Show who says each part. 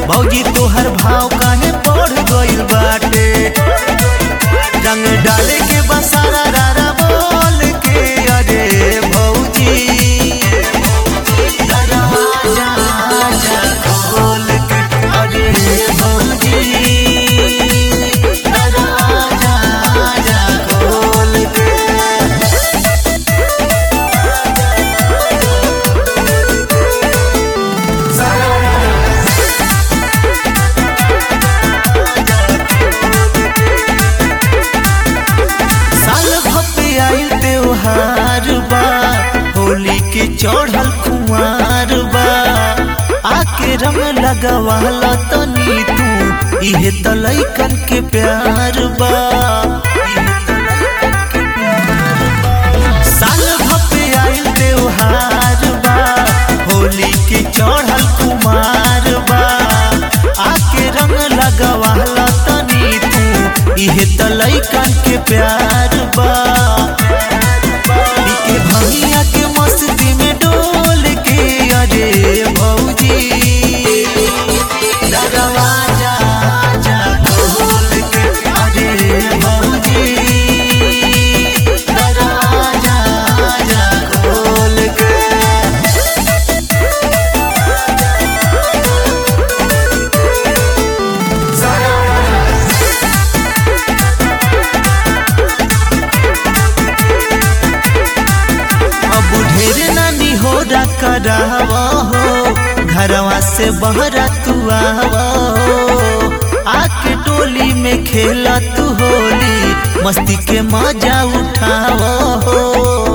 Speaker 1: भौजी तोहर भाव काहे बढ़ गइल बाटे रंग डाले के बसारा रारा बोल के अरे भौजी दरवाजा जा खोल के अरे भौजी दरवाजा जा खोल के साल भपे आइल त्योहार बा होली के चढ़ल कुमार बा आके रंग लगवाला तनी तू इहे त लइकन के प्यार बा साल भपे आइल त्योहार बा होली के चढ़ल कुमार बा आके रंग लगवाला तनी तू इहे त लइकन के प्यार बा इके भंगिया के मस्ती में डोल के अरे भौजी दरवाजा जा खोल के अरे भौजी दरवाजा जा खोल के अब ढेर नानी हो करावा हो घरवा से बहरा तू आवा हो आके टोली में खेला तू होली मस्ती के मजा उठावा हो